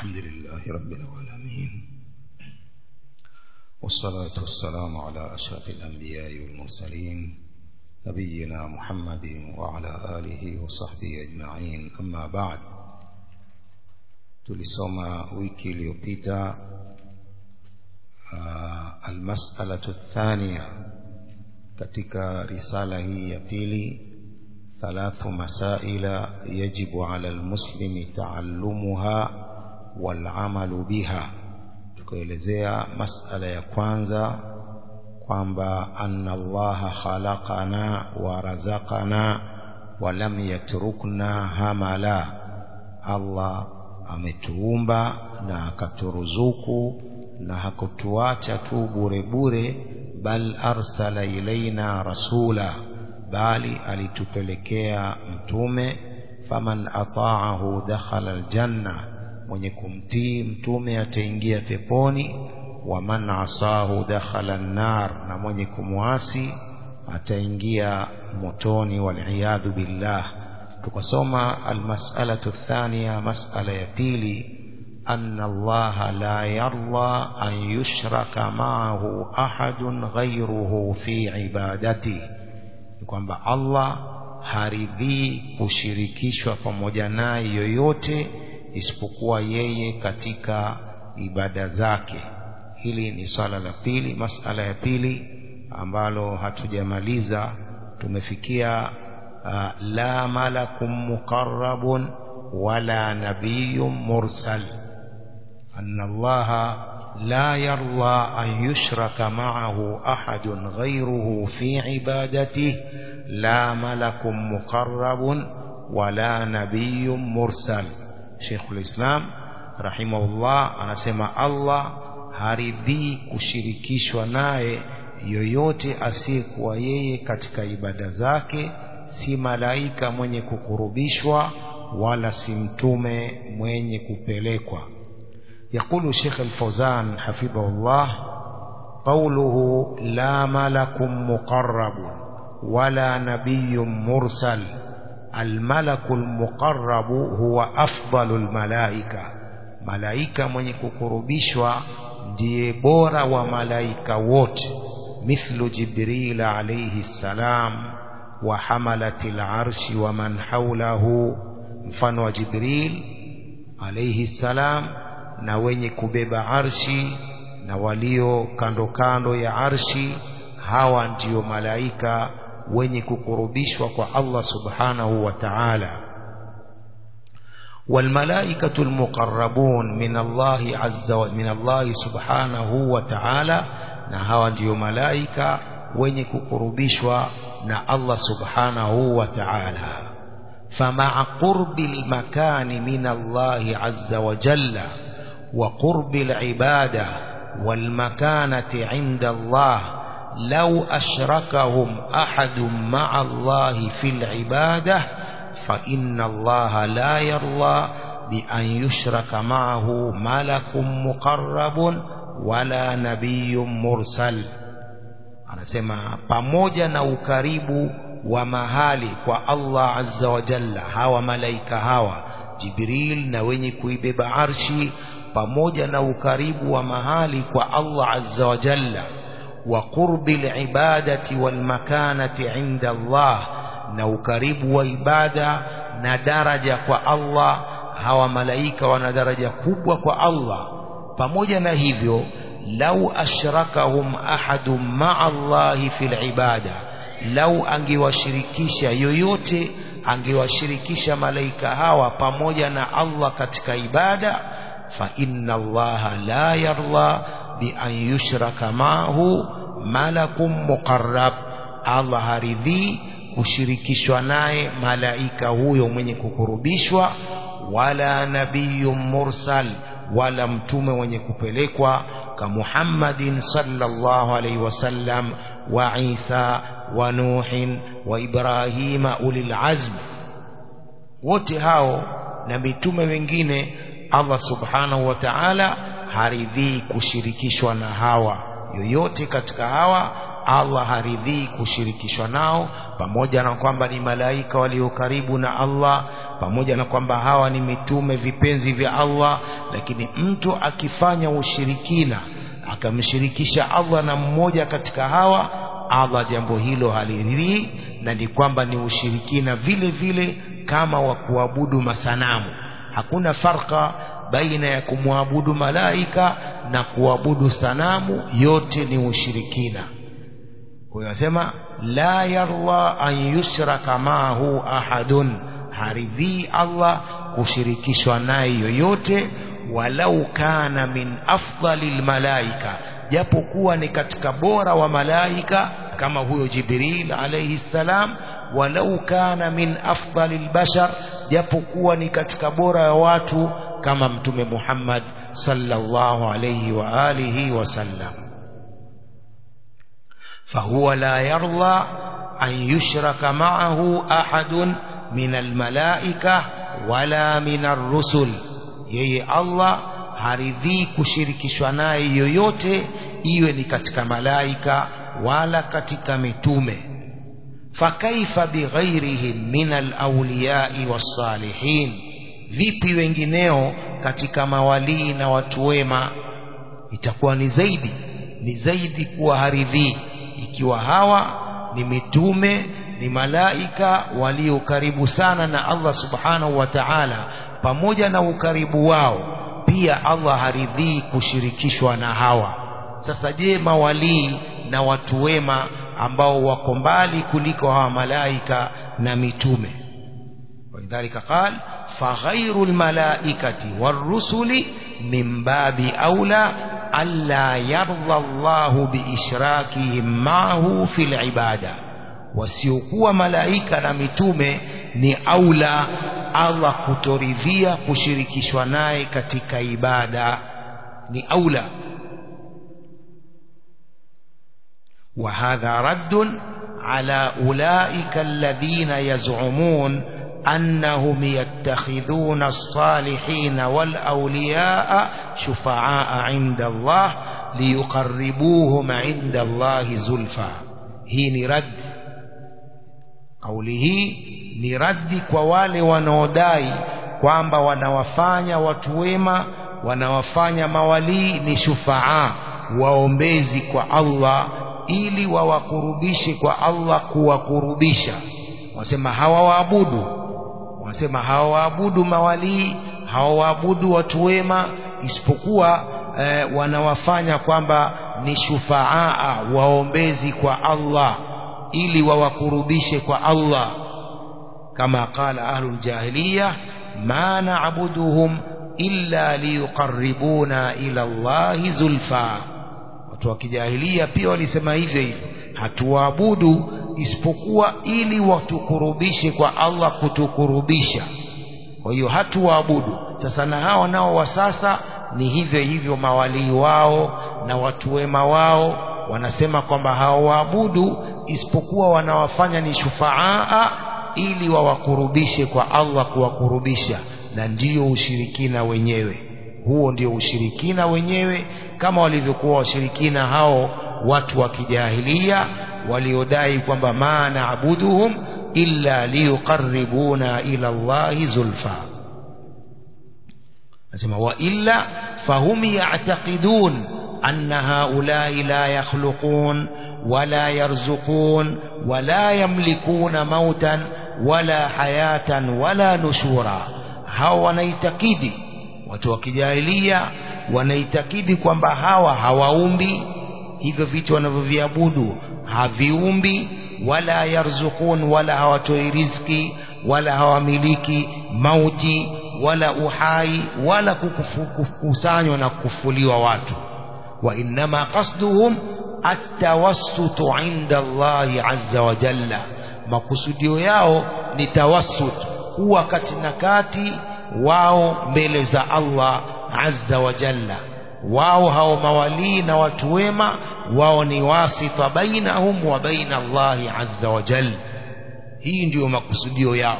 الحمد لله رب العالمين والصلاة والسلام على أشرف الأنبياء والمرسلين نبينا محمد وعلى آله وصحبه أجمعين أما بعد tulisoma wiki iliyopita uh, almas'alatu thania katika risala hii ya pili thalathu masaila yajibu ala almuslimi taallumuha walamalu biha tukaelezea masala ya kwanza kwamba anna allaha khalaqana wa razaqana wa lam yatrukna hamala allah ametuumba na akaturuzuku na hakutuacha tu bure bure bal arsala ilaina rasula bali alitupelekea mtume faman ata'ahu dakhala aljanna mwenye kumtii mtume ataingia peponi wa man asahu dakhala an-nar na mwenye kumwasi ataingia motoni wal billah tukasoma almas'alatu thania mas'ala ya pili أن الله لا يرضى أن يشرك معه أحد غيره في عبادته kwamba Allah haridhii kushirikishwa pamoja naye yoyote isipokuwa yeye katika ibada zake hili ni swala la pili masala ya pili ambalo hatujamaliza tumefikia uh, la malakum muqarrabun wala nabiyyun mursal أن الله لا يرضى أن يشرك معه أحد غيره في عبادته لا ملك مقرب ولا نبي مرسل شيخ الإسلام رحمه الله أنا سمع الله haridhii kushirikishwa naye yoyote asiyekuwa yeye katika ibada zake si malaika mwenye kukurubishwa wala si mtume mwenye kupelekwa يقول الشيخ الفوزان حفظه الله قوله لا ملك مقرب ولا نبي مرسل الملك المقرب هو أفضل الملائكة ملائكة من يكربشوا ndiye bora wa malaika wote mithlu jibril alayhi salam wa hamalati al-arshi wa man hawlahu mfano wa jibril alayhi salam na wenye kubeba arshi na walio kando kando ya arshi hawa ndiyo malaika wenye kukurubishwa kwa Allah subhanahu wa ta'ala والملائكة المقربون من الله عز وجل من الله سبحانه وتعالى na hawa ndiyo malaika wenye kukurubishwa na Allah subhanahu wa ta'ala فمع قرب المكان من الله عز وجل وقرب العبادة والمكانة عند الله لو أشركهم أحد مع الله في العبادة فإن الله لا يرضى بأن يشرك معه ملك مقرب ولا نبي مرسل anasema pamoja na ukaribu wa mahali kwa Allah azza wa jalla hawa malaika hawa Jibril na wenye kuibeba arshi pamoja na ukaribu wa mahali kwa Allah azza wa jalla wa qurbi alibadati wal makanati inda Allah na ukaribu wa ibada na daraja kwa Allah hawa malaika wana daraja kubwa kwa Allah pamoja na hivyo lau ashrakahum ahadun ma'a Allah fil ibada lau angewashirikisha yoyote angewashirikisha malaika hawa pamoja na Allah katika ibada فإن الله لا يرضى بأن يشرك معه ملك مقرب الله haridhii kushirikishwa naye malaika huyo mwenye kukurubishwa wala nabiyun mursal wala mtume mwenye kupelekwa ka Muhammadin sallallahu alaihi wasallam wa Isa wa Nuhin wa Ibrahima ulil azm wote hao na mitume wengine Allah subhanahu wa ta'ala haridhii kushirikishwa na hawa yoyote katika hawa Allah haridhii kushirikishwa nao pamoja na kwamba ni malaika walio karibu na Allah pamoja na kwamba hawa ni mitume vipenzi vya Allah lakini mtu akifanya ushirikina akamshirikisha Allah na mmoja katika hawa Allah jambo hilo haliridhii na ni kwamba ni ushirikina vile vile kama wa kuabudu masanamu hakuna farka baina ya kumwabudu malaika na kuabudu sanamu yote ni ushirikina kwa hiyo anasema la yarda an yushraka maahu ahadun haridhii Allah kushirikishwa naye yoyote walau kana min afdali lmalaika japokuwa ni katika bora wa malaika kama huyo Jibril alayhi salam walau kana min afdali lbashar japokuwa ni katika bora ya watu kama mtume Muhammad sallallahu alayhi wa alihi wasallam فهو لا يرضى أن يشرك معه أحد من الملائكة ولا من الرسل yeye Allah haridhii kushirikishwa naye yoyote iwe ni katika malaika wala katika mitume fakaifa bighairihim min alawliyai wassalihin vipi wengineo katika mawalii na watu wema itakuwa ni zaidi ni zaidi kuwa haridhii ikiwa hawa ni mitume ni malaika walio karibu sana na Allah subhanahu wa ta'ala pamoja na ukaribu wao pia Allah haridhii kushirikishwa na hawa sasa je mawalii na watu wema ambao wako mbali kuliko hawa malaika na mitume walidhalika qal faghairu almalaikati warusuli min babi aula alla yarda Allahu biishrakihim ma'ahu fil ibada wasiokuwa malaika na mitume ni aula Allah kutoridhia kushirikishwa naye katika ibada ni aula وهذا رد على أولئك الذين يزعمون أنهم يتخذون الصالحين والأولياء شفعاء عند الله ليقربوهم عند الله زلفى هي رد قوله ni raddi kwa wale wanaodai kwamba wanawafanya watu wema wanawafanya mawalii ni shufaa waombezi kwa Allah ili wawakurubishe kwa Allah kuwakurubisha wasema hawawaabudu wasema hawawaabudu mawalii hawawaabudu watu wema isipokuwa eh, wanawafanya kwamba ni shufaa waombezi kwa Allah ili wawakurubishe kwa Allah كما قال أهل الجاهلية ما نعبدهم إلا ليقربونا إلى الله زلفى watu wa kijahilia pia walisema hivyo hivyo hatuwaabudu isipokuwa ili watukurubishe kwa Allah kutukurubisha kwa hiyo hatuwaabudu sasa na hao nao wa sasa ni hivyo hivyo mawalii wao na watu wema wao wanasema kwamba hawaabudu isipokuwa wanawafanya ni shufaa ili wawakurubishe kwa Allah kuwakurubisha na ndiyo ushirikina wenyewe huo ndio ushirikina wenyewe kama walivyokuwa washirikina hao watu wa kijahilia waliodai kwamba ma naabuduhum illa liyuqarribuna ila Allahi zulfa nasema wa illa fahum ya'taqidun anna haulai la yakhluqun wala yarzuqun wala yamlikuna mautan wala hayatan wala nushura hao wanaitakidi watu wa kijahilia wanaitakidi kwamba hawa hawaumbi hivyo vitu wanavyoviabudu haviumbi wala yarzukun wala hawatoi riziki wala hawamiliki mauti wala uhai wala kukusanywa na kufufuliwa watu wa innama qasduhum atawassutu inda Allahi azza wa jalla makusudio yao ni tawassut kuwa kati na kati wao mbele za Allah azza wa jalla wao hao mawalii na watu wema wao ni wasita bainahum wa baina Allahi azza wa jalla hii ndiyo makusudio yao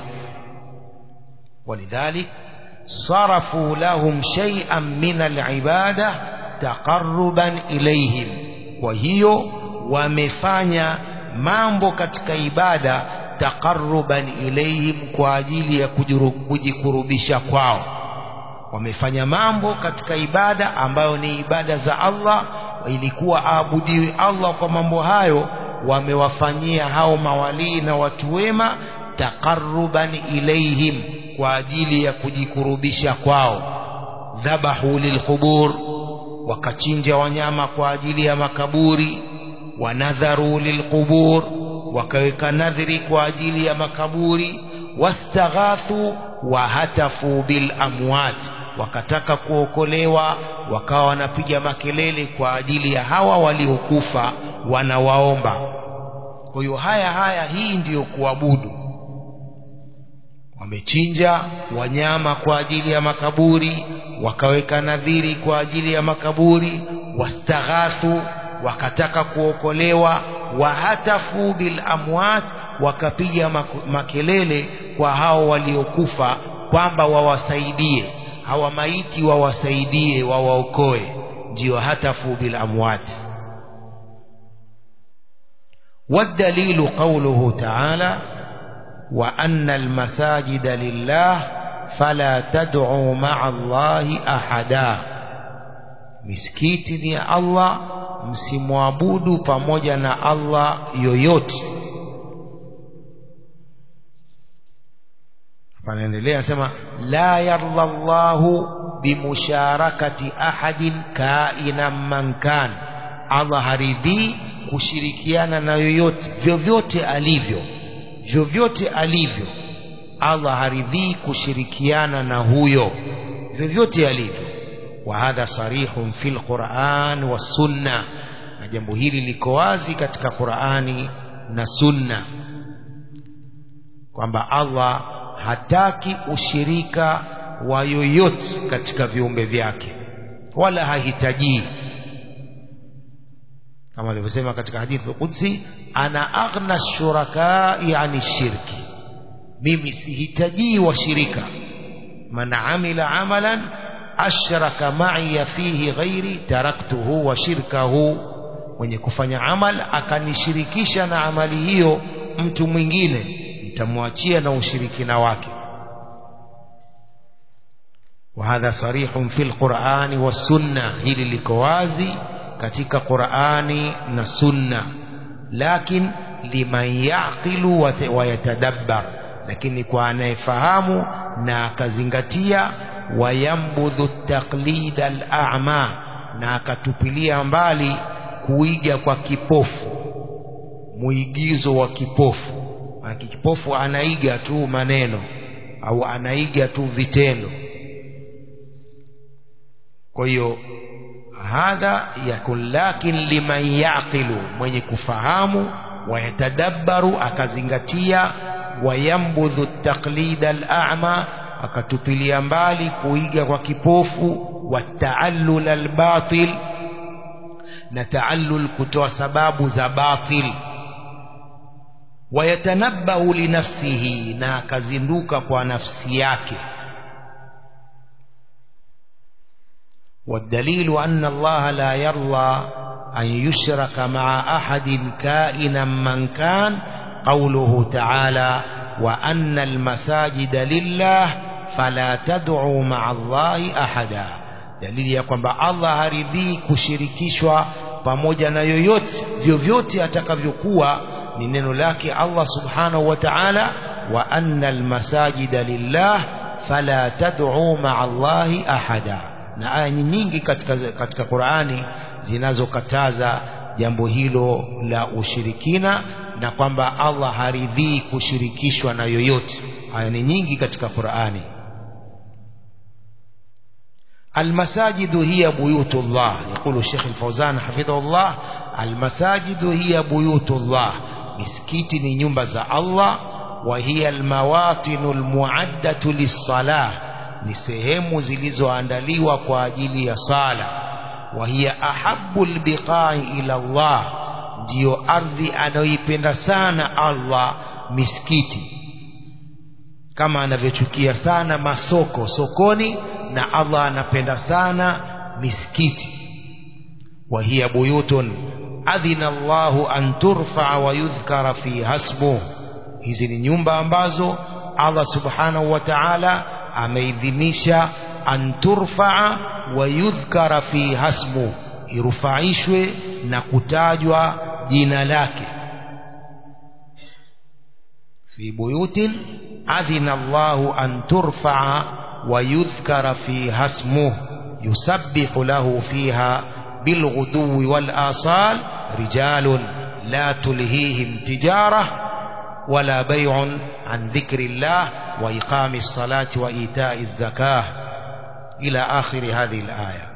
ولذلك صرفوا لهم شيئا من العبادة تقربا إليهم وهي wamefanya mambo katika ibada taqarruban ilayhim kwa ajili ya kujikurubisha kwao wamefanya mambo katika ibada ambayo ni ibada za Allah ilikuwa aabudiwe Allah kwa mambo hayo wamewafanyia hao mawalii na watu wema taqarruban ilayhim kwa ajili ya kujikurubisha kwao dhabahu lilqubur wakachinja wanyama kwa ajili ya makaburi wanadharu lilqubur wakaweka nadhiri kwa ajili ya makaburi wastaghathu wahatafu bil amwat wakataka kuokolewa wakawa wanapiga makelele kwa ajili ya hawa waliokufa wanawaomba kwa hiyo haya haya hii ndiyo kuabudu wamechinja wanyama kwa ajili ya makaburi wakaweka nadhiri kwa ajili ya makaburi wastaghathu wakataka kuokolewa wahatafu bil amwat wakapiga makelele kwa hao waliokufa kwamba wawasaidie hawa maiti wawasaidie wawaokoe ndio hatafu bil amwat والدليل قوله تعالى وأن المساجد لله فلا تدعوا مع الله أحدا misikiti ni ya Allah msimwabudu pamoja na Allah yoyote panaendelea sema la yarda Allahu bimusharakati ahadin kaina man kan Allah haridhii kushirikiana na yoyote vyovyote alivyo vyovyote alivyo Allah haridhii kushirikiana na huyo vyovyote alivyo wa hadha sarihun fil Qur'an wa sunna na jambo hili liko wazi katika Qur'ani na sunna kwamba Allah hataki ushirika wa yoyote katika viumbe vyake wala hahitaji kama alivyosema katika hadithi qudsi ana aghna shurakai ani shirki mimi sihitaji washirika man amila amalan ashraka ma'iya fihi ghairi taraktuhu wa shirkahu mwenye kufanya amal akanishirikisha na amali hiyo mtu mwingine nitamwachia na ushirikina wake وهذا صريح في القرآن والسنة hili liko wazi katika Qur'ani na Sunna lakin liman yaqilu wa yatadabbar lakini kwa anayefahamu na akazingatia wayambudhu taqlid al-a'ma na akatupilia mbali kuiga kwa kipofu muigizo wa kipofu maana kipofu anaiga tu maneno au anaiga tu vitendo kwa hiyo hadha yakun lakin liman yaqilu mwenye kufahamu wayatadabbaru akazingatia wayambudhu taqlid al-a'ma akatupilia mbali kuiga kwa kipofu wataallul al-batil na taallul kutoa sababu za batil wayatanabbahu linafsihi na akazinduka kwa nafsi yake والدليل أن الله لا يرضى أن يشرك مع أحد كائنا من كان قوله تعالى وأن المساجد لله فلا تدعوا مع الله أحدا dalili ya kwamba Allah haridhii kushirikishwa pamoja na yoyote vyovyote atakavyokuwa ni neno lake Allah subhanahu wa ta'ala wa anna almasajida lillah fala tad'u ma'a Allahi ahada na aya nyingi katika katika Qur'ani zinazokataza jambo hilo la ushirikina na kwamba Allah haridhii kushirikishwa na yoyote aya ni nyingi katika Qur'ani المساجد هي بيوت الله يقول الشيخ الفوزان حفظه الله المساجد هي بيوت الله مسكيتي ni nyumba za Allah وهي المواطن المعدة للصلاة ni sehemu zilizoandaliwa kwa ajili ya sala وهي أحب البقاع إلى الله ndio ardhi anayoipenda sana Allah misikiti kama anavyochukia sana masoko sokoni na Allah anapenda sana misikiti wa hiya buyutun adhina Allahu an turfa wa yudhkara fi hasbu hizi ni nyumba ambazo Allah subhanahu wa ta'ala ameidhinisha an turfaa wa yudhkara fi hasmu irufaishwe na kutajwa jina lake fi buyutin adhina Allahu an turfaa wa yudhkara fi hasmuh yusabbihu lahu fiha bilghuduwi wal asal rijalun la tulhihim tijarah ولا بيع عن ذكر الله وإقام الصلاة وإيتاء الزكاة إلى آخر هذه الآية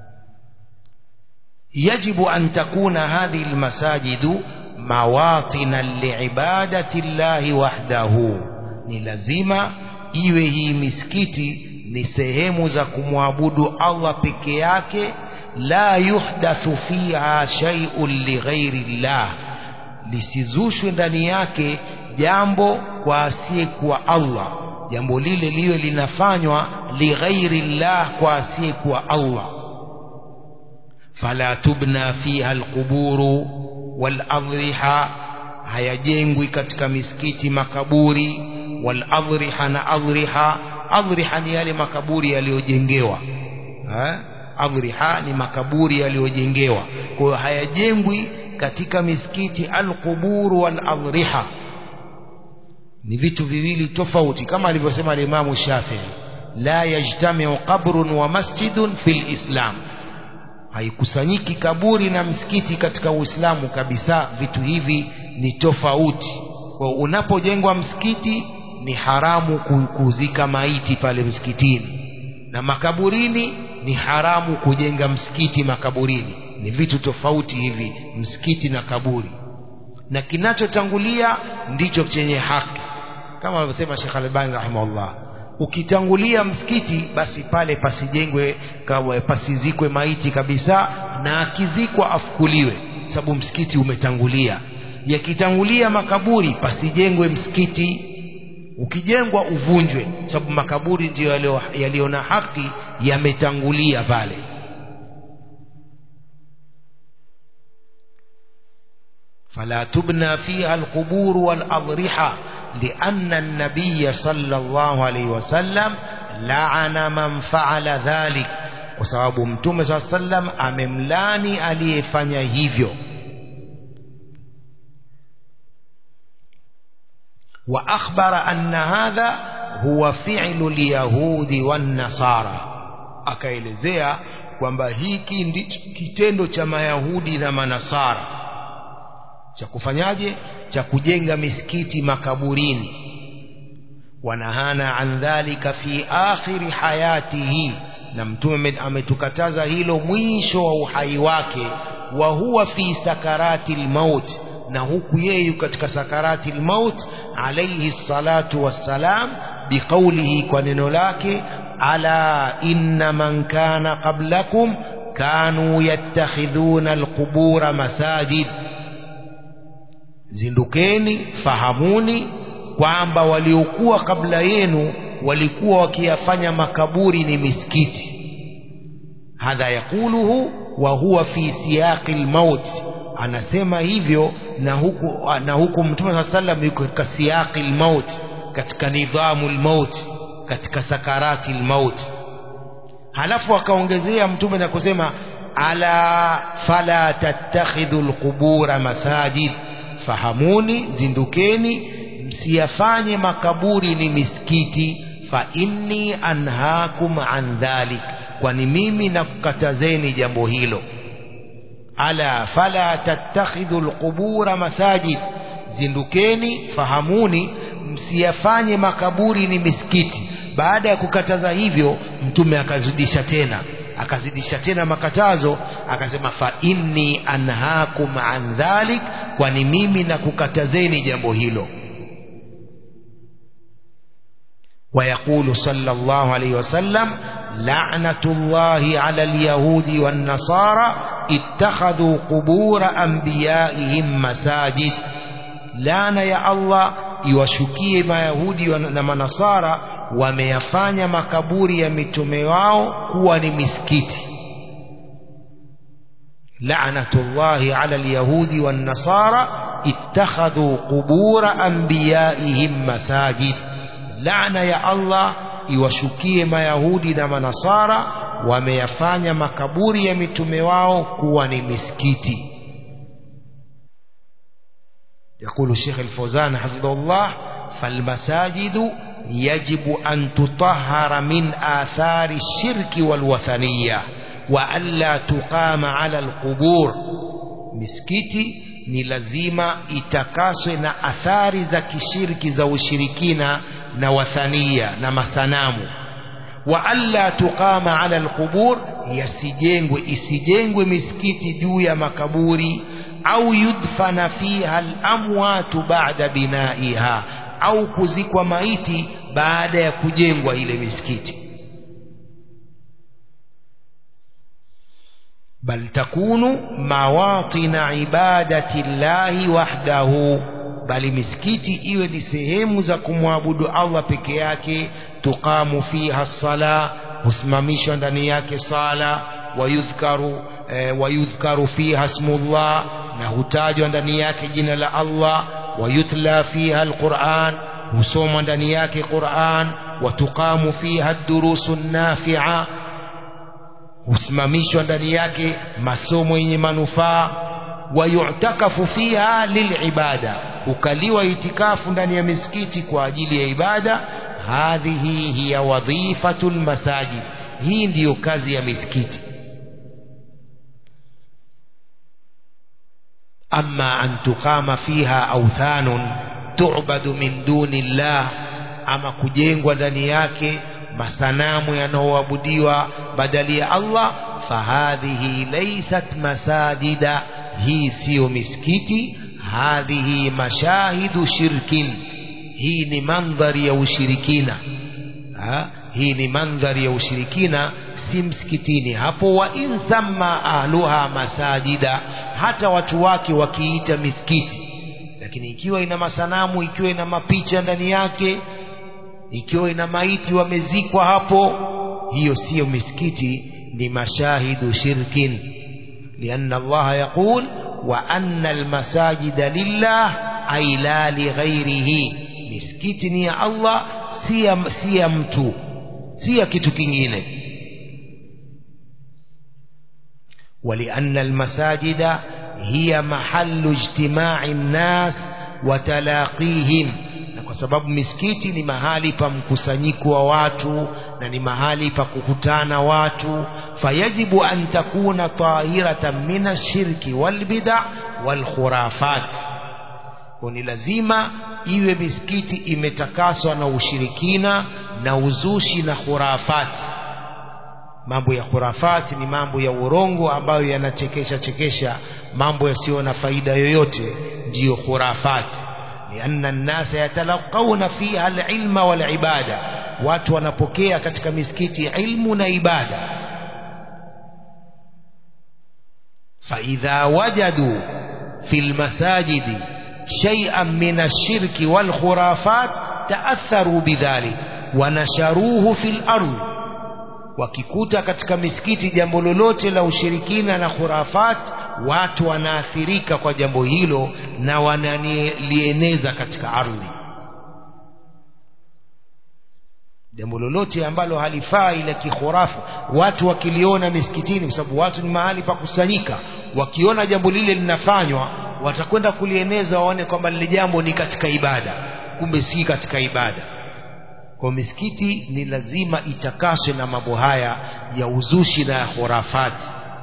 يجب أن تكون هذه المساجد مواطنا لعبادة الله وحده ni lazima iwe hii misikiti ni sehemu za kumwabudu Allah peke yake la yuhdathu fiha shay'un lighairi llah lisizushwe ndani yake jambo kwa asiyekuwa Allah jambo lile liwe linafanywa lighairi llah kwa asiyekuwa Allah fala tubna fiha alquburu waladhriha hayajengwi katika misikiti makaburi waladhriha na adhriha adhriha ni yale makaburi yaliyojengewa adhriha ni makaburi yaliyojengewa kwa hiyo hayajengwi katika misikiti alquburu waladhriha ni vitu viwili tofauti kama alivyosema alimamu Shafii la yajtamiu qabrun wa masjidun fil islam haikusanyiki kaburi na msikiti katika Uislamu kabisa vitu hivi ni tofauti kwa unapojengwa msikiti ni haramu kuzika maiti pale msikitini na makaburini ni haramu kujenga msikiti makaburini ni vitu tofauti hivi msikiti na kaburi na kinachotangulia ndicho chenye haki kama alivyosema Sheikh Albani rahimahullah ukitangulia msikiti basi pale pasijengwe pasizikwe maiti kabisa na akizikwa afukuliwe sababu msikiti umetangulia yakitangulia makaburi pasijengwe msikiti ukijengwa uvunjwe sababu makaburi ndiyo yaliyo na haki yametangulia pale فلا تبنى فيها القبور والأضرحة لأن النبي صلى الله عليه وسلم لعن من فعل ذلك وسبب متوم صلى الله عليه وسلم amemlani aliyefanya hivyo وأخبر أن هذا هو فعل اليهود والنصارى akaelezea kwamba hiki ndicho kitendo cha mayahudi na manasara cha kufanyaje cha kujenga misikiti makaburini wanahana an dhalika fi akhiri hayatihi na mtume ametukataza hilo mwisho wa uhai wake wa huwa fi sakarati lmaut na huku yeye katika sakarati lmaut alayhi salatu wassalam biqaulihi kwa neno lake ala inna man kana qablakum kanu yattakhidhuna alqubura masajid zindukeni fahamuni kwamba waliokuwa kabla yenu walikuwa wakiyafanya makaburi ni misikiti hadha yakuluhu wa huwa fi siyaqi lmaut anasema hivyo na huku, na huku mtume saa sallam yuko katika siyaqi lmaut katika nidhamu lmaut katika sakarati lmaut halafu akaongezea mtume na kusema ala fala tattakhidhu lqubura masajid fahamuni zindukeni msiyafanye makaburi ni misikiti fa inni anhaakum an dhalik kwani mimi nakukatazeni jambo hilo ala fala tattakhidhu alqubura masajid zindukeni fahamuni msiyafanye makaburi ni misikiti baada ya kukataza hivyo mtume akazidisha tena akazidisha tena makatazo akasema fa inni anhaakum an dhalik kwani mimi nakukatazeni jambo hilo ويقول صلى الله عليه وسلم لعنة الله على اليهود والنصارى اتخذوا قبور أنبيائهم مساجد لعنة يا الله iwashukie mayahudi na manasara wameyafanya makaburi ya mitume wao kuwa ni misikiti la'natullahi ala alyahudi wan nasara ittakhadhu qubura anbiyaihim masajid laana ya Allah iwashukie mayahudi na manasara wameyafanya makaburi ya mitume wao kuwa ni misikiti يقول الشيخ الفوزان حفظه الله فالمساجد يجب أن تطهر من آثار الشرك والوثنية وألا تقام على القبور misikiti ni lazima itakaswe na athari za kishirki za ushirikina na wathania na masanamu wa alla tuqama ala alqubur yasijengwe isijengwe misikiti juu ya makaburi au yudfana fiha alamwatu ba'da binaiha au kuzikwa maiti baada ya kujengwa ile misikiti bal takunu mawatina ibadati llahi wahdahu bali misikiti iwe ni sehemu za kumwabudu Allah peke yake tuqamu fiha sala husimamishwa ndani yake sala wayudhkaru eh, wayudhkaru fiha smullah na hutajwa ndani yake jina la Allah wayutla fiha alquran husomwa ndani yake Qur'an watuqamu fiha ad-durusu nafi'a husimamishwa ndani yake masomo yenye manufaa wayutakafu fiha lilibada ukaliwa itikafu ndani ya misikiti kwa ajili ya ibada hadhihi hiya wadhifatul masajid hii ndiyo kazi ya misikiti أما أن تقام فيها أوثان تعبد من دون الله أما كجينغ ودنياك masanamu yanayoabudiwa badali ya Allah fahadhihi laysat masajida hii siyo misikiti hadhihi mashahidu shirkin hii ni mandhari ya ushirikina ha? hii ni mandhari ya ushirikina si msikitini hapo wa in thamma ahluha masajida hata watu wake wakiita misikiti lakini ikiwa ina masanamu ikiwa ina mapicha ndani yake ikiwa ina maiti wamezikwa hapo hiyo siyo misikiti ni mashahidu shirkin lianna Allah yaqul wa anna almasajida lillah ay la lighairihi misikiti ni ya Allah si ya, si ya mtu si ya kitu kingine ولأن المساجد هي محل اجتماع الناس وتلاقيهم na kwa sababu misikiti ni mahali pa mkusanyiko wa watu na ni mahali pa kukutana watu fayajibu an takuna tahiratan min ashirki walbida walkhurafat kwa ni lazima iwe misikiti imetakaswa na ushirikina na uzushi na khurafati mambo ya khurafati ni mambo ya urongo ambayo yanachekesha chekesha mambo yasiyo na faida yoyote ndiyo khurafati لأن الناس يتلقون فيها العلم والعبادة watu wanapokea katika misikiti ilmu na ibada فإذا وجدوا في المساجد شيئا من الشرك والخرافات تأثروا بذلك ونشروه في الأرض wakikuta katika misikiti jambo lolote la ushirikina na khurafat watu wanaathirika kwa jambo hilo na wanalieneza katika ardhi jambo lolote ambalo halifaa ila kikhurafu watu wakiliona misikitini kwa sababu watu ni mahali pa kusanyika wakiona jambo lile linafanywa watakwenda kulieneza waone kwamba lile jambo ni katika ibada kumbe si katika ibada kwa misikiti ni lazima itakaswe na mambo haya ya uzushi na ya khurafati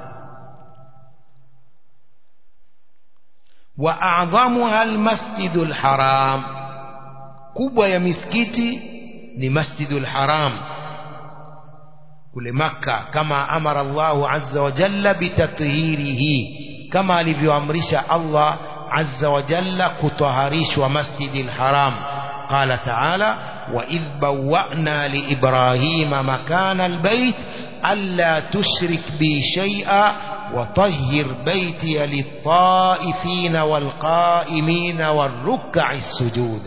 wa a'dhamuha almasjidul haram kubwa ya misikiti ni masjidul haram kule makka kama amara Allahu azza wa jalla bitathhirihi kama alivyoamrisha Allah azza wa jalla kutaharishwa masjidil haram قال تعالى وإذ بوأنا لإبراهيم مكان البيت ألا تشرك بي شيئا وطهر بيتي للطائفين والقائمين والركع السجود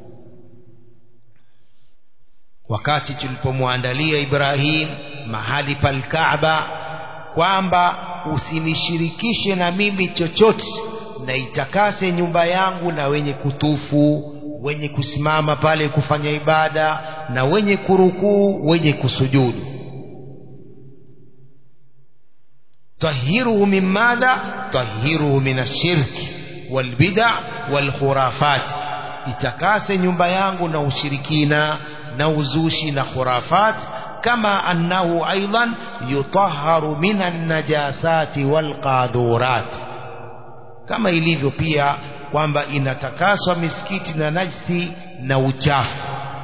wakati tulipomwandalia Ibrahim mahali palkaaba kwamba usinishirikishe na mimi chochote na itakase nyumba yangu na wenye kutufu wenye kusimama pale kufanya ibada na wenye kurukuu wenye kusujudu tahiruhu min madha tahiruhu min ashirki walbida walkhurafat itakase nyumba yangu na ushirikina na uzushi na khurafat kama annahu aidan yutahharu min annajasati walqadhurat kama ilivyo pia kwamba inatakaswa misikiti na najsi na uchafu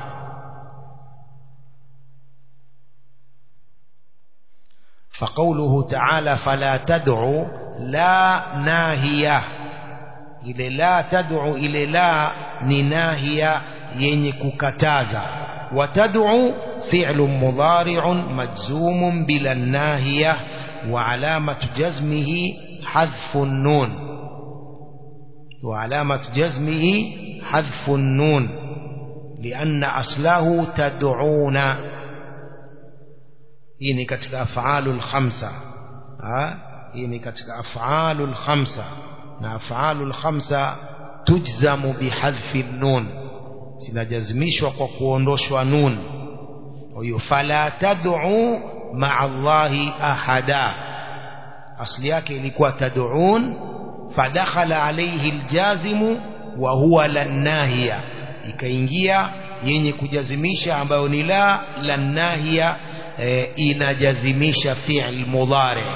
فقوله تعالى فلا تدعوا لا ناهية ile la tad'u ile la ni nahia yenye kukataza watad'u fi'lun mudari'un majzumun bila nahiya wa alamatu jazmihi hadfu an-nun wa alamatu jazmihi hadfu an-nun lianna aslahu tad'una hii ni katika af'alul khamsa hii ni katika af'alul khamsa na af'alul khamsa tujzamu bihadhfi nun zinajazimishwa kwa kuondoshwa nun kwa hiyo fala tad'u ma'a Allahi ahada asli yake ilikuwa tad'un fadakhala alayhi aljazimu wa huwa lannahiya ikaingia yenye kujazimisha ambayo ni la lannahiya e, inajazimisha fi'l mudhari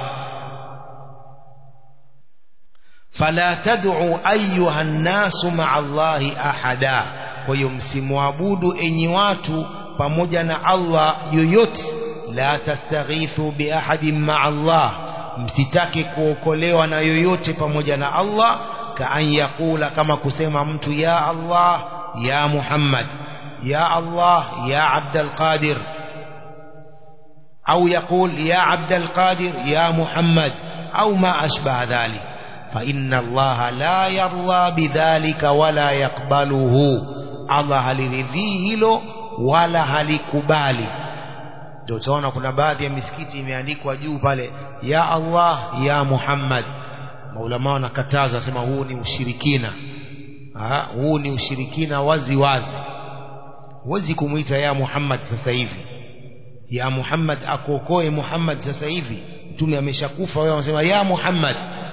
fala tad'u ayuha nnasu ma'a Allahi ahada kwa hiyo msimwabudu enyi watu pamoja na Allah yoyote la tastaghithu bi ahadin ma'a Allah msitake kuokolewa na yoyote pamoja na Allah kaan yakula kama kusema mtu ya Allah ya Muhammad ya Allah ya Abdul Qadir au يقول يا عبد القادر يا محمد أو ما أشبه ذلك فإن الله لا يرضى بذلك ولا يقبله الله haliridhii hilo wala halikubali ndio utaona kuna baadhi ya misikiti imeandikwa juu pale ya Allah ya Muhammad maulama wanakataza sema huu ni ushirikina ha, huu ni ushirikina wazi wazi huwezi kumwita ya Muhammad sasa hivi ya Muhammad akuokoe Muhammad sasa hivi mtume ameshakufa wewe unasema ya Muhammad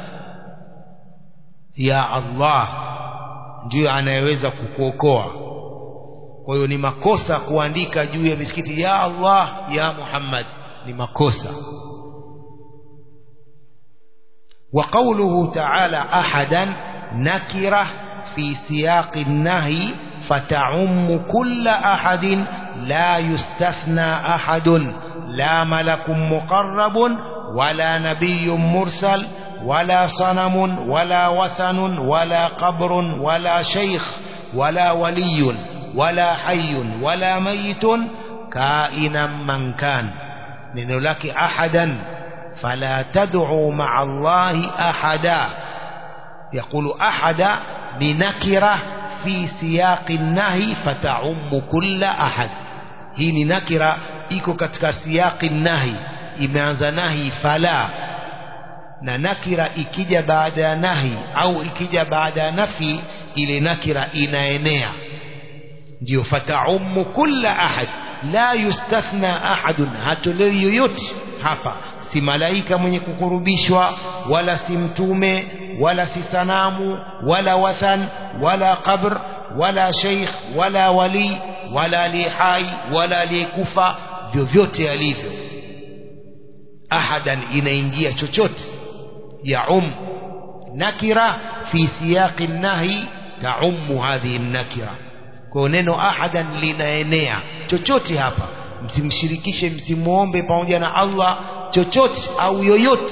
ya Allah ndiyo anayeweza kukuokoa kwa hiyo ni makosa kuandika juu ya misikiti ya Allah ya Muhammad ni makosa وقوله تعالى أحدا نكرة في سياق النهي فتعم كل أحد لا يستثنى أحد لا ملك مقرب ولا نبي مرسل ولا صنم ولا وثن ولا قبر ولا شيخ ولا ولي ولا حي ولا ميت كائنا من كان neno lake ahadan fala tad'u ma'a Allahi ahada yaqulu ahada ni nakira fi siyaqi nahi fata'ummu kulla ahad hii ni nakira iko katika siyaqi nahi imeanza nahi fala na nakira ikija baada ya nahi au ikija baada ya nafi ile nakira inaenea ndio fata'ummu kulla ahad la yustathna ahadun hatolewi yoyote hapa si malaika mwenye kukurubishwa wala si mtume wala si sanamu wala wathan wala qabr wala sheikh wala wali wala aliye hai wala aliyekufa vyovyote alivyo ahadan inaingia chochote ya um nakira fi siyaqi nahi taummu hadhihi nakira kwa neno ahadan linaenea chochote hapa msimshirikishe msimuombe pamoja na Allah chochote au yoyote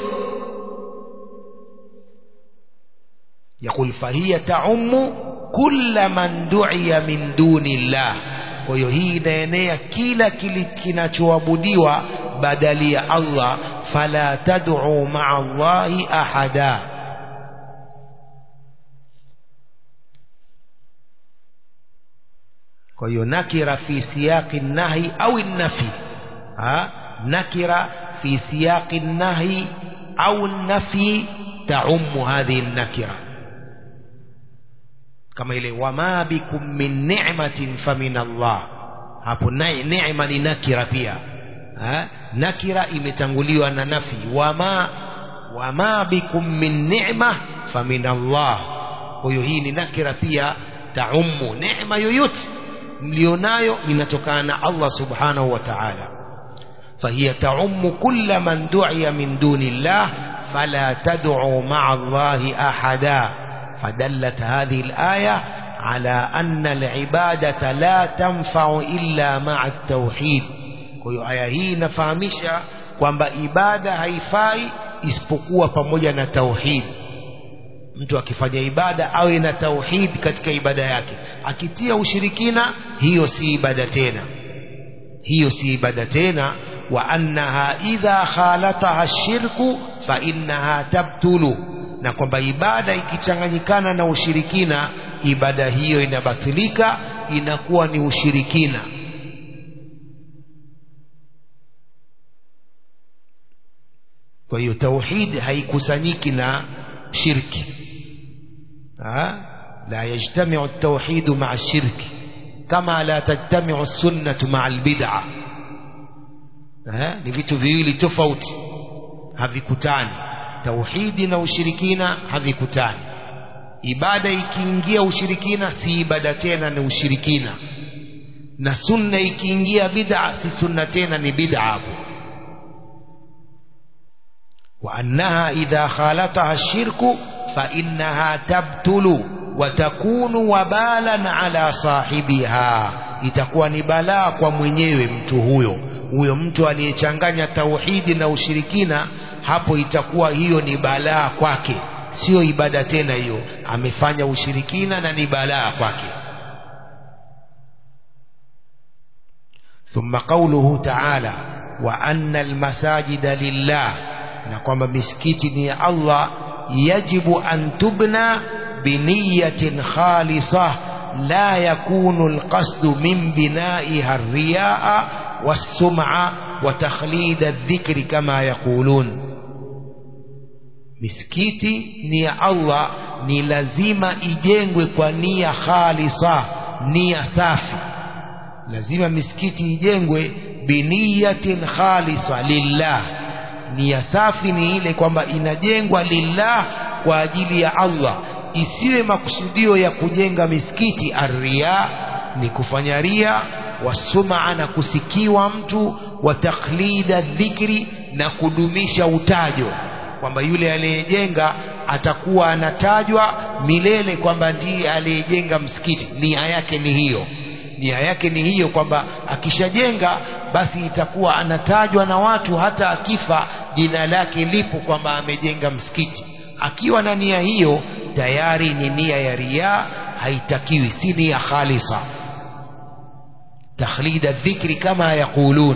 يقول فهي تعم كل من دعي من دون الله kwa hiyo hii inaenea kila kinachoabudiwa badali ya Allah fala tad'u ma'a Allahi ahada kwa hiyo nakira fi siyaqi nahi au nafi ha nakira fi siyaqi nahi au nafi taummu hadhihi nakira kama ile wama bikum min ni'matin famin Allah hapo naye neema ni nakira pia ha? nakira imetanguliwa na nafi wama wama bikum min ni'ma famin Allah kwa hiyo hii ni nakira pia taumu neema yoyote mlionayo inatokana na Allah subhanahu wa ta'ala فهي تعم كل من دعي من دون الله فلا تدعوا مع الله أحدا فدلت هذه الآية على أن العبادة لا تنفع إلا مع التوحيد kwa aya hii inafahamisha kwamba ibada haifai isipokuwa pamoja na tauhid mtu akifanya ibada awe na tauhid katika ibada yake akitia ushirikina hiyo si ibada tena hiyo si ibada tena wa annaha idha khalataha shirku fa innaha tabtulu na kwamba ibada ikichanganyikana na ushirikina ibada hiyo inabatilika inakuwa ni ushirikina kwa hiyo tauhid haikusanyiki na shirki ha? la yajtamiu at-tauhid ma'a shirki kama la tajtamiu as-sunnah ma'a al-bid'ah ni vitu viwili tofauti havikutani tauhidi na ushirikina havikutani ibada ikiingia ushirikina si ibada tena ni ushirikina na sunna ikiingia bid'a si sunna tena ni bid'a hapo wa annaha idha khalataha ash-shirku fa innaha tabtulu wa takunu wabalan ala sahibiha itakuwa ni balaa kwa mwenyewe mtu huyo huyo mtu aliyechanganya tauhidi na ushirikina hapo itakuwa hiyo ni balaa kwake sio ibada tena hiyo amefanya ushirikina na ni balaa kwake ثم قوله تعالى وأن المساجد لله نقوم مسكتني الله يجب أن تبنى بنية خالصة لا يكون القصد من بنائها الرياء والسمعة وتخليد الذكر كما يقولون misikiti ni ya Allah ni lazima ijengwe kwa nia khalisa nia safi lazima misikiti ijengwe biniyatin khalisa lillah nia safi ni ile kwamba inajengwa lillah kwa ajili ya Allah isiwe makusudio ya kujenga misikiti arria ni kufanya ria wasumaa na kusikiwa mtu wa taklida dhikri na kudumisha utajo kwamba yule aliyejenga atakuwa anatajwa milele kwamba ndiye aliyejenga msikiti nia yake ni hiyo nia yake ni hiyo kwamba akishajenga basi itakuwa anatajwa na watu hata akifa jina lake lipo kwamba amejenga msikiti akiwa na nia hiyo tayari ni nia ya riaa haitakiwi si nia khalisa takhlid الذكر كما يقولون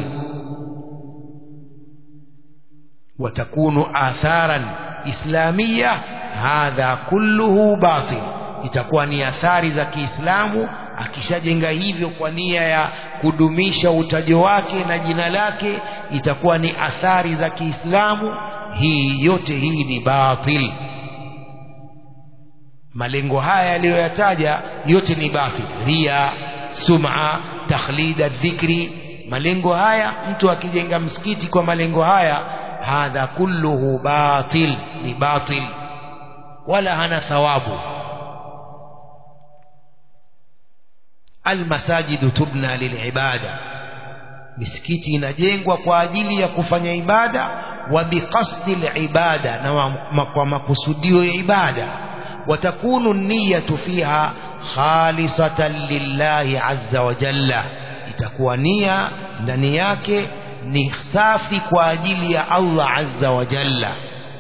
وتكون آثارا إسلامية هذا كله باطل itakuwa ni athari za Kiislamu akishajenga hivyo kwa nia ya kudumisha utajo wake na jina lake itakuwa ni athari za Kiislamu hii yote hii ni batil malengo haya yaliyoyataja yote ni batil ria sum'a takhlida dhikri malengo haya mtu akijenga msikiti kwa malengo haya hadha kulluhu batil ni batil wala hana thawabu almasajidu tubna lilibada misikiti inajengwa kwa ajili ya kufanya ibada wa biqasdi alibada na kwa makusudio ya ibada watakunu niyatu fiha khalisatan lillahi azza wa jalla itakuwa nia ndani yake ni safi kwa ajili ya Allah azza wa jalla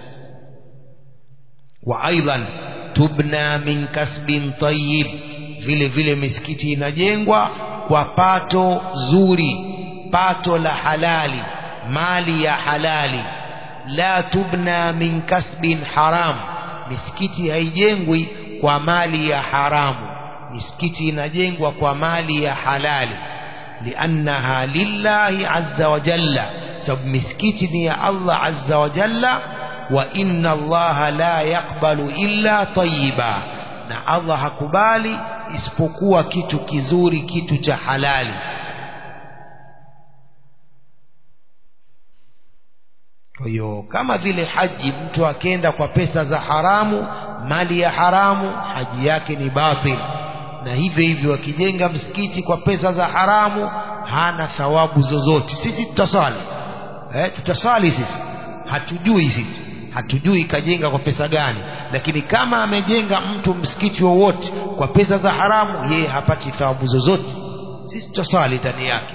wa aidan tubna min kasbin tayyib vile vile misikiti inajengwa kwa pato zuri pato la halali mali ya halali la tubna min kasbin haram misikiti haijengwi kwa mali ya haramu misikiti inajengwa kwa mali ya halali liannaha lillahi azza wa jalla sababu misikiti ni ya Allah azza wa jalla wa inna allaha la yaqbalu illa tayyiba na Allah hakubali isipokuwa kitu kizuri kitu cha halali kwa hiyo kama vile haji mtu akenda kwa pesa za haramu mali ya haramu haji yake ni batil na hivyo hivyo akijenga msikiti kwa pesa za haramu hana thawabu zozote sisi tutasali eh, tutasali sisi hatujui sisi hatujui kajenga kwa pesa gani lakini kama amejenga mtu msikiti wowote kwa pesa za haramu yeye hapati thawabu zozote sisi tutasali ndani yake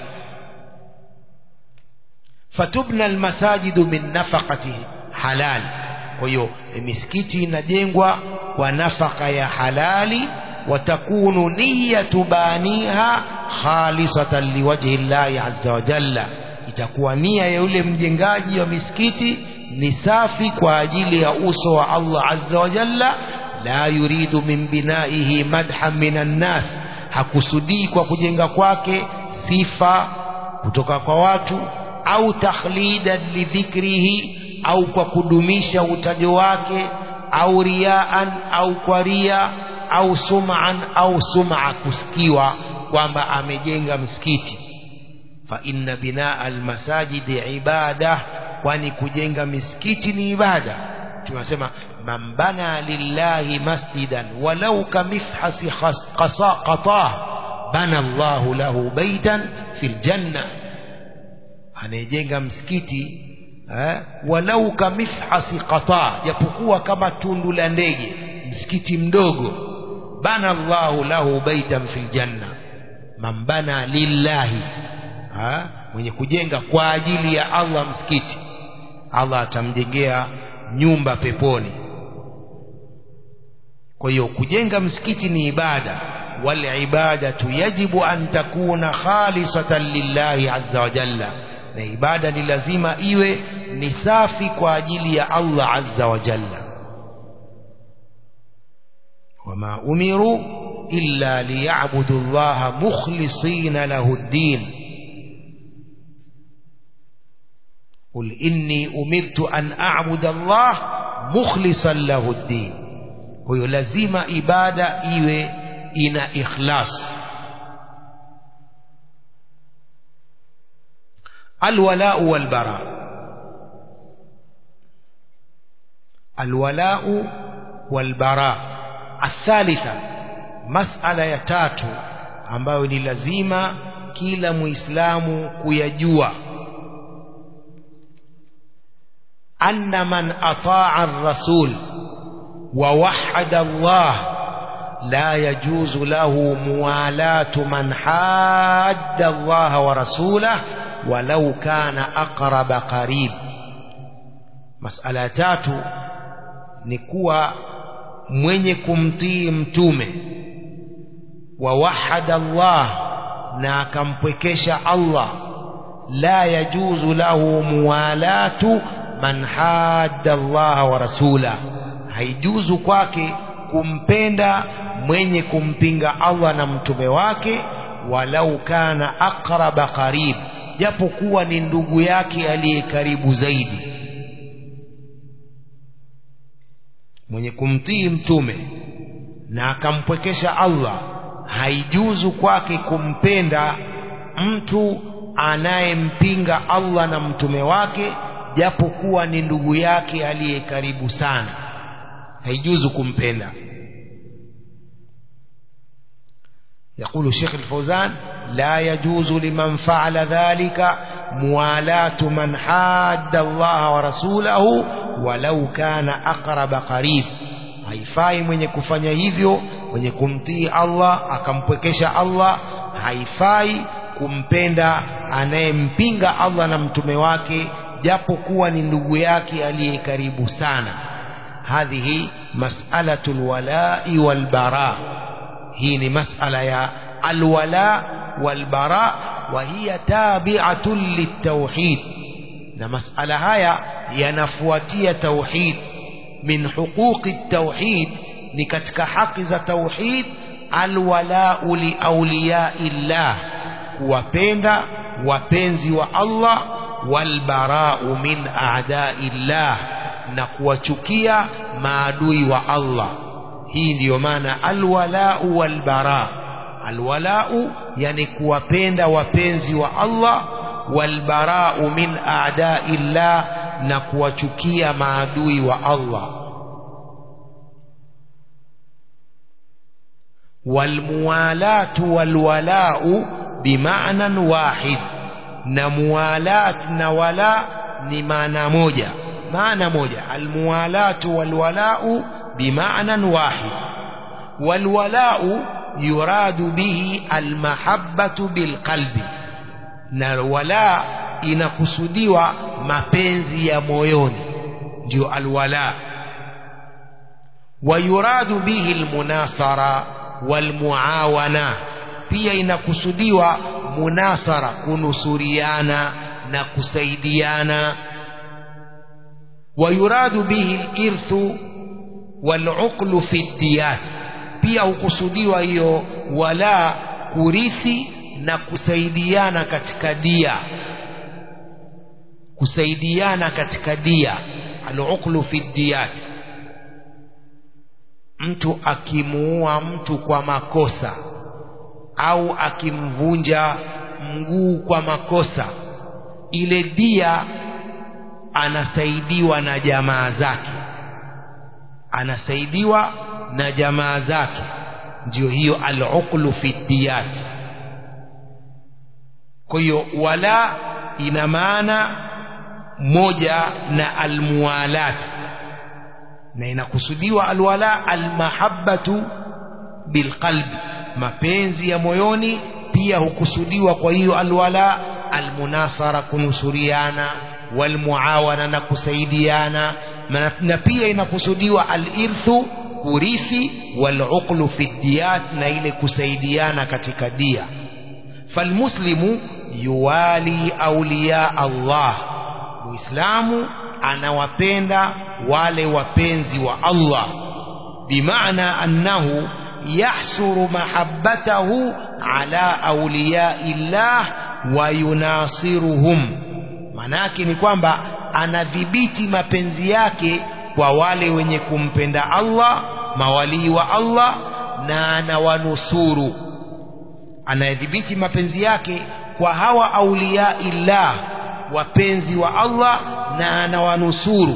fatubna almasajidu min nafaqati halal kwa hiyo misikiti inajengwa kwa nafaka ya halali watakunu niyatu baniha khalisatan liwajhi llahi azza wa jalla itakuwa nia ya yule mjengaji wa misikiti ni safi kwa ajili ya uso wa Allah azza wa jalla la yuridu min binaihi madhan minan nas hakusudii kwa kujenga kwake sifa kutoka kwa watu au takhlidan lidhikrihi au kwa kudumisha utajo wake au riaan au kwa ria au sum'an au sum'a kusikiwa kwamba amejenga msikiti fa inna binaa almasajidi ibada kwani kujenga misikiti ni ibada tunasema man bana lillahi masjidan walau kamifhasi qasa qatah bana Allahu lahu baitan fil janna anayejenga msikiti eh, walau kamifhasi qata japokuwa kama tundu la ndege msikiti mdogo bana Allahu lahu baitan fil janna man bana lillahi ha? mwenye kujenga kwa ajili ya Allah msikiti Allah atamjengea nyumba peponi kwa hiyo kujenga msikiti ni ibada wal ibadatu yajibu an takuna khalisatan lillahi azza wa jalla na ibada ni lazima iwe ni safi kwa ajili ya Allah azza wa jalla wama umiru illa liya'budu Allah mukhlisina lahu ad-din قل إني أمرت أن أعبد الله مخلصا له الدين kwa lazima ibada iwe ina ikhlas alwalau walbara alwalau walbara athalitha masala ya tatu ambayo ni lazima kila muislamu kuyajua أن من أطاع الرسول ووحد الله لا يجوز له موالاة من حاد الله ورسوله ولو كان أقرب قريب مسألة تاتو نكوى mwenye kumtii mtume wawahada Allah na akampwekesha Allah la yajuzu lahu muwalatu man hadda Allah wa rasula haijuzu kwake kumpenda mwenye kumpinga Allah na mtume wake walau kana aqraba qarib japo kuwa ni ndugu yake aliye karibu zaidi mwenye kumtii mtume na akampwekesha Allah haijuzu kwake kumpenda mtu anayempinga Allah na mtume wake japo kuwa ni ndugu yake aliye karibu sana haijuzu kumpenda يقول الشيخ الفوزان لا يجوز لمن فعل ذلك موالاة من حاد الله ورسوله ولو كان أقرب قريب haifai mwenye kufanya hivyo mwenye kumtii Allah akampwekesha Allah haifai kumpenda anayempinga Allah na mtume wake japo kuwa ni ndugu yake aliye karibu sana hadhihi mas'alatul wala'i wal bara hii ni mas'ala ya alwala wal bara wa hiya tabi'atun litauhid na mas'ala haya yanafuatia tauhid min huquqi tauhid ni katika haki za tauhid alwala'u li awliyaillah kuwapenda wapenzi wa Allah walbara'u min a'da'illah na kuwachukia maadui wa Allah hii ndiyo maana alwalau walbara alwalau yani kuwapenda wapenzi wa Allah walbarau min a'dai llah na kuwachukia maadui wa Allah walmuwalatu walwalau bima'nan wahid na muwalat na wala ni maana moja maana moja almuwalatu walwalau bima'nan wahid walwalau yuradu bihi almahabbatu bilqalbi na wala inakusudiwa mapenzi ya moyoni ndio alwala wayuradu bihi almunasara walmuawana pia inakusudiwa munasara kunusuriana na kusaidiana wayuradu bihi alirthu waluqlu fi diyat pia hukusudiwa hiyo wala kurithi na kusaidiana katika dia kusaidiana katika dia aluqlu fi diyat mtu akimuua mtu kwa makosa au akimvunja mguu kwa makosa ile dia anasaidiwa na jamaa zake anasaidiwa na jamaa zake ndio hiyo al-uqlu fi diyat kwa hiyo wala ina maana moja na almuwalat na inakusudiwa alwala almahabbatu bilqalbi mapenzi ya moyoni pia hukusudiwa kwa hiyo alwala almunasara kunusuriana walmuawana na kusaidiana na pia inakusudiwa alirthu kurithi waluqlu fi diyat na ile kusaidiana katika dia falmuslimu yuwali auliya Allah muislamu anawapenda wale wapenzi wa Allah bimaana annahu yahsuru mahabbatahu ala awliyai llah wa yunasiruhum manake ni kwamba anadhibiti mapenzi yake kwa wale wenye kumpenda Allah mawalii wa Allah na anawanusuru anayedhibiti mapenzi yake kwa hawa auliya illah wapenzi wa Allah na anawanusuru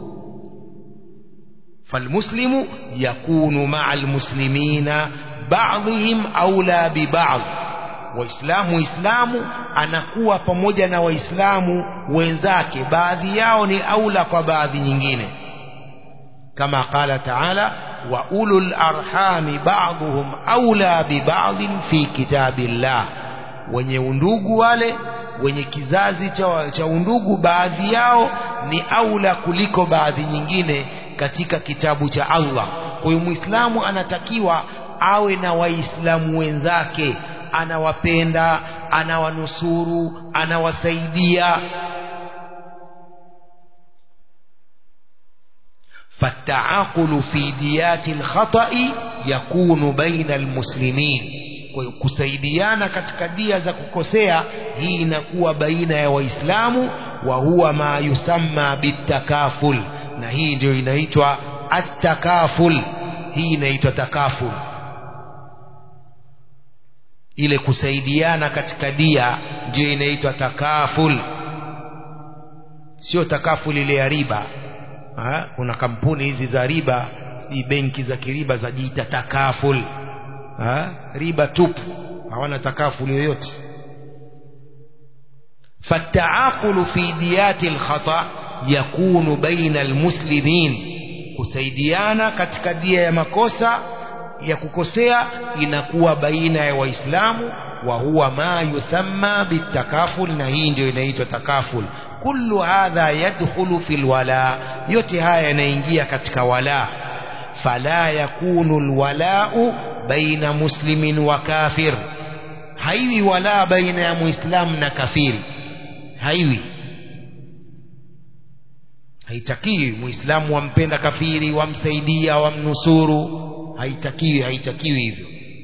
falmuslimu yakunu maa almuslimina ba'dihim aula biba'd waislamu waislamu anakuwa pamoja na waislamu wenzake baadhi yao ni aula kwa baadhi nyingine kama qala taala wa ulul arhami ba'dhum aula biba'dhin fi kitabillah wenye undugu wale wenye kizazi cha, cha undugu baadhi yao ni aula kuliko baadhi nyingine katika kitabu cha Allah kwa hiyo muislamu anatakiwa awe na waislamu wenzake anawapenda anawanusuru anawasaidia فالتعاقل في ديات الخطأ يكون بين المسلمين kwa hiyo kusaidiana katika dia za kukosea hii inakuwa baina ya waislamu wa huwa ma yusamma bitakaful na hii ndio inaitwa attakaful hii inaitwa takaful ile kusaidiana katika dia ndio inaitwa takaful sio takaful ile ya riba ha? kuna kampuni hizi za riba si benki za kiriba zajiita takaful ha? riba tupu hawana takaful yoyote فالتعاقل في ديات الخطأ يكون بين المسلمين kusaidiana katika dia ya makosa ya kukosea inakuwa baina ya waislamu wa huwa ma yusamma bitakaful na hii ndio inaitwa takaful kullu hadha yadkhulu fil wala yote haya yanaingia katika wala fala yakunu alwala'u baina muslimin wa kafir haiwi wala baina ya muislamu na kafiri haiwi haitakiwi muislamu wampenda kafiri wamsaidia wamnusuru haitakiwi haitakiwi hivyo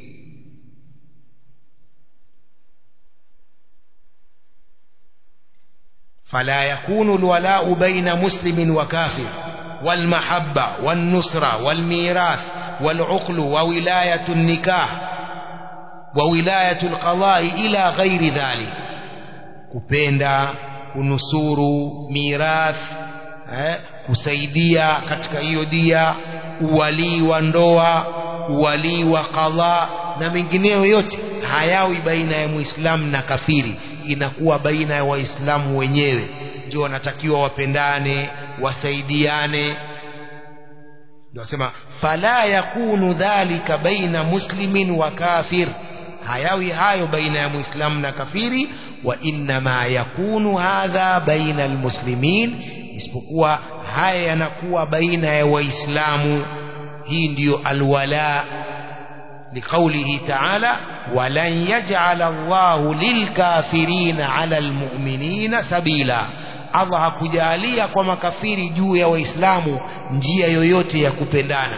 فلا يكون الولاء بين مسلم وكافر والمحبة والنصرة والميراث والعقل وولاية النكاح وولاية القضاء إلى غير ذلك kupenda kunusuru mirath eh, kusaidia katika hiyo dia uwalii wa ndoa uwalii wa qadha na mengineyo yote hayawi baina ya muislamu na kafiri inakuwa baina ya waislamu wenyewe ndio wanatakiwa wapendane wasaidiane ndio wasema fala yakunu dhalika baina muslimin wa kafir hayawi hayo baina ya muislamu na kafiri wa innama yakunu hadha baina almuslimin isipokuwa haya yanakuwa baina ya waislamu hii ndiyo alwala لقوله تعالى ولن يجعل الله للكافرين على المؤمنين سبيلا Allah hakujalia kwa makafiri juu ya waislamu njia yoyote ya kupendana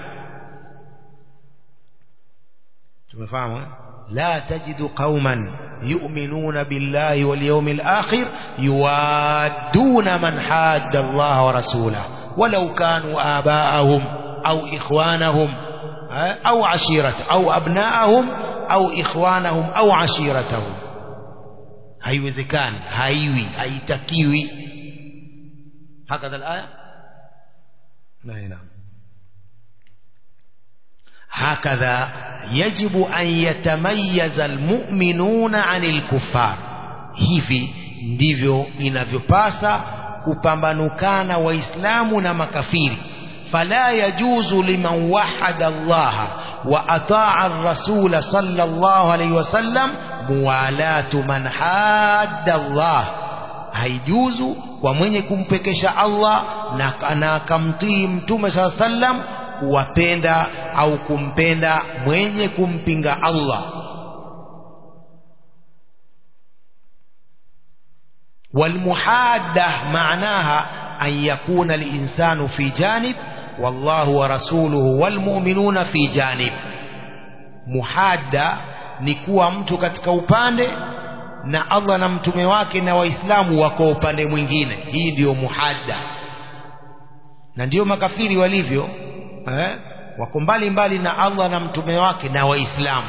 tumefahamu la tajidu qauman yu'minuna billahi wal yawmil akhir yuwadduna man hadda Allah wa rasulahu walau kanu aba'ahum au ikhwanahum au ashirata au abnaahum au ikhwanahum au ashiratahum haiwezekani haiwi haitakiwi hakadha alaya naam هكذا يجب أن يتميز المؤمنون عن الكفار hivi ndivyo inavyopasa kupambanukana waislamu na makafiri فلا يجوز لمن وحد الله وأطاع الرسول صلى الله عليه وسلم موالاة من حاد الله haijuzu kwa mwenye kumpekesha Allah na, na akamtii mtume saa sallam kuwapenda au kumpenda mwenye kumpinga Allah walmuhadda maanaha an yakuna linsanu fi janib wallahu wa rasuluhu walmu'minuna fi janib muhadda ni kuwa mtu katika upande na Allah na mtume wake na waislamu wako upande mwingine hii ndiyo muhadda na ndiyo makafiri walivyo eh? wako mbali mbali na Allah na mtume wake na waislamu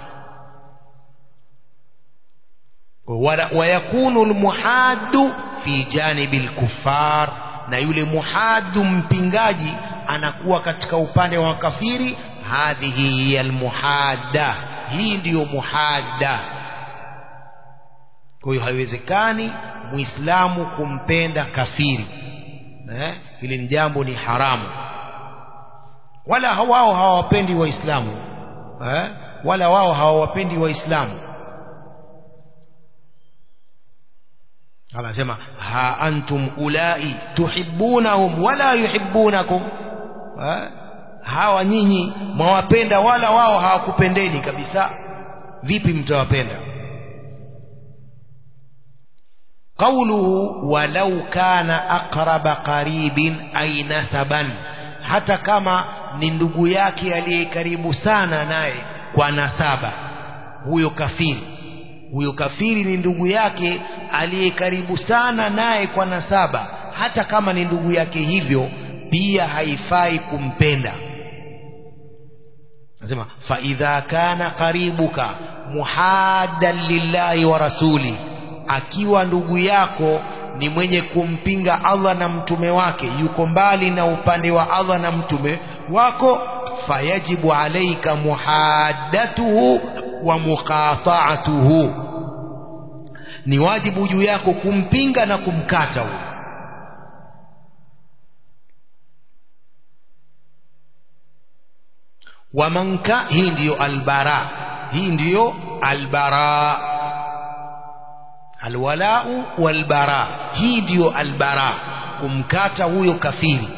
wayakunu almuhaddu fi janibi lkuffar na yule muhaddu mpingaji anakuwa katika upande wa kafiri hadhihi hiya almuhadda hii ndiyo muhadda kwa hiyo haiwezekani muislamu kumpenda kafiri eh? hili ni jambo ni haramu wala wao hawawapendi waislamu eh? wala wao hawawapendi waislamu anasema ha antum ulai tuhibbunahum wala yuhibbunakum ha? hawa nyinyi mwawapenda wala wao hawakupendeni kabisa vipi mtawapenda qawluhu walau kana aqraba qaribin ay nasaban hata kama ni ndugu yake aliye karibu sana naye kwa nasaba huyo kafiri huyo kafiri ni ndugu yake aliye karibu sana naye kwa nasaba hata kama ni ndugu yake hivyo pia haifai kumpenda nasema faidha kana qaribuka muhaddan lillahi wa rasuli akiwa ndugu yako ni mwenye kumpinga Allah na mtume wake yuko mbali na upande wa Allah na mtume wako fayajibu alaika muhaddatuhu wa muqata'atuhu ni wajibu juu yako kumpinga na kumkata huyo wamanka hii ndiyo albara hii ndiyo albara alwalau walbara hii ndiyo albara kumkata huyo kafiri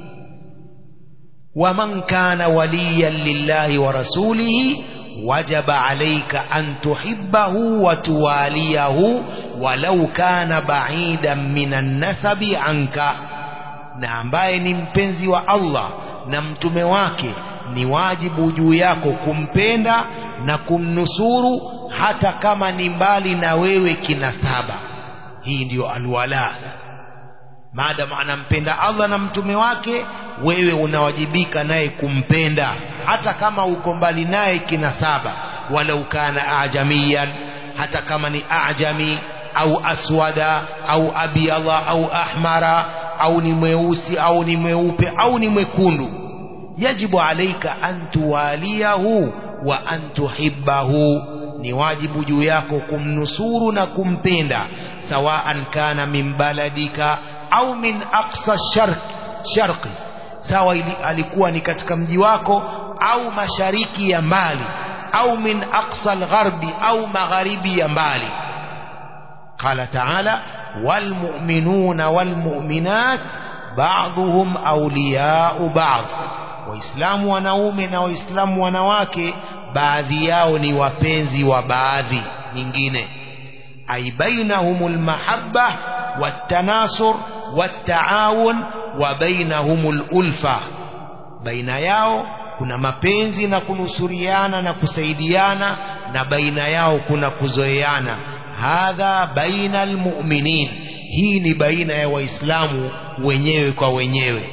waman kana waliyan lillahi wa rasulihi wajaba alaika an tuhibbahu wa tuwaliyahu walau kana baidan minan nasabi anka na ambaye ni mpenzi wa Allah na mtume wake ni wajibu juu yako kumpenda na kumnusuru hata kama ni mbali na wewe kinasaba hii ndiyo alwala sasa maadamu anampenda Allah na mtume wake wewe unawajibika naye kumpenda hata kama uko mbali naye kinasaba walau kana ajamiyan hata kama ni ajami au aswada au abyadha au ahmara au ni mweusi au ni mweupe au ni mwekundu yajibu alaika an tuwaliyahu wa an tuhibbahu ni wajibu juu yako kumnusuru na kumpenda sawaan kana min baladika au min aqsa sharq sharqi sawa ili, alikuwa ni katika mji wako au mashariki ya mbali au min aqsa algharbi au magharibi ya mbali قال تعالى والمؤمنون والمؤمنات بعضهم أولياء بعض waislamu wanaume na waislamu wanawake baadhi yao ni wapenzi wa baadhi nyingine ay bainahumul mahabba watanasur wataawun wa bainahumul ulfa baina yao kuna mapenzi na kunusuriana na kusaidiana na baina yao kuna kuzoeana hadha baina almu'minin hii ni baina ya waislamu wenyewe kwa wenyewe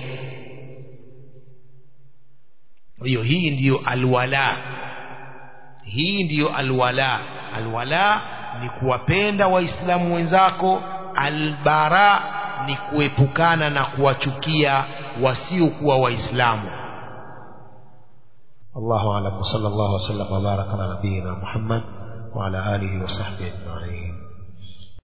hiyo hii ndiyo alwala hii ndiyo alwala alwala ni kuwapenda waislamu wenzako albara ni kuepukana na kuwachukia wasiokuwa waislamu الله أعلم وصلى الله وسلم وبارك على نبينا محمد وعلى آله وصحبه أجمعين